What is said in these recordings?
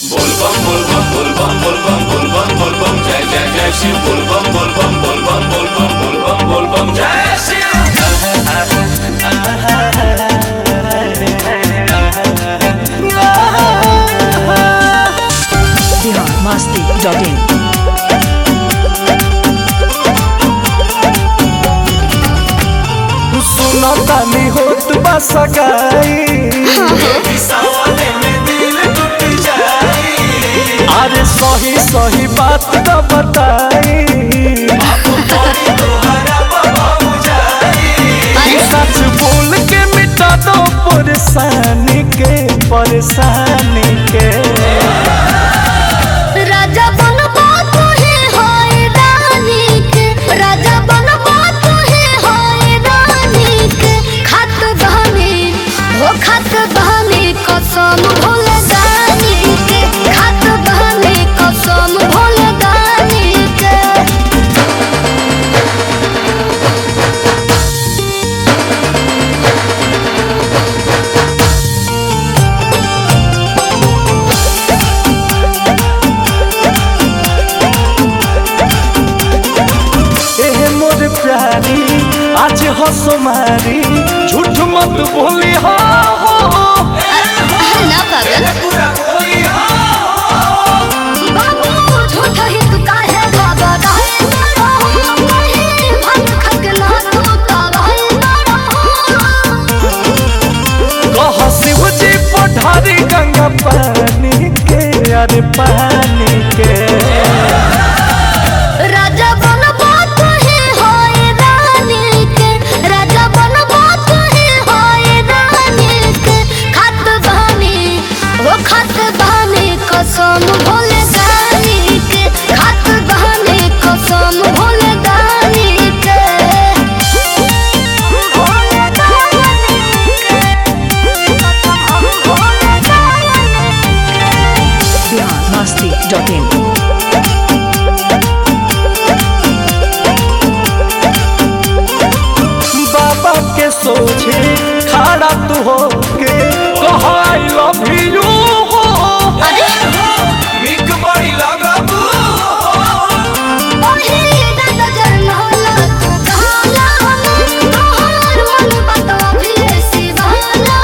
बोलबम बोलबम बोलबम बोलबम बोलबम बोलबम जय जय जय शिव बोलबम बोलबम बोलबम बोलबम बोलबम बोलबम जय शिव biharmasti.in सुनतानी होत बा सगाई सावने में दिल टूट जाई अरे सही सही बात तो बताई तोहरा बाबू जाई सच बोल के मिटा दो परेशानी के परेशानी के राजा बनबा तुहे होए रानीक राजा बनबा तुहे होए रानीक खत बहनी हो खत बहनी कसम भूल दानीक खत बहनी कसम भूल दानीक एहे मोर प्यारी आज हंसो मारी झूठ मत बोली हो हो ना पागल पूरा कोई बाबू झूठ ही तू काहे बाबा रहे ना रहो कहीं भंग खक ना तू का रहे ना रहो कह शिव जी पठारी गंगा पानी के अरे पानी के राजा बनबा तुहे होए रानीक राजा बनबा तुहे होए रानीक खत बहनी वो खत बहनी कसम भोले दानीक खत बहनी कसम भोले दानीक भोले दानीक biharmasti.in बाबा के सोचे खड़ा तू हो के कह आई लव यू हो बिक बड़ी लगबू ओहे दादा जन होला तू कहला तोहर मन बता भी सिवाला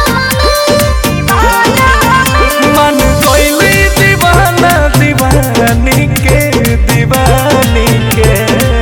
मन कोइली दीवाना दीवानी के दीवानी के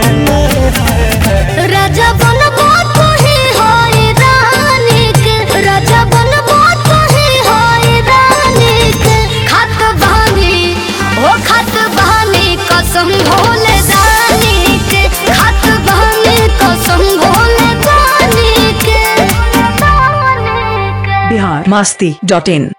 राजा बनबा तुहे होए रानीक राजा बनबा तुहे होए रानीक खत बहनी ओ खत बहनी कसम भोले दानीक खत बहनी कसम भोले दानीक biharmasti.in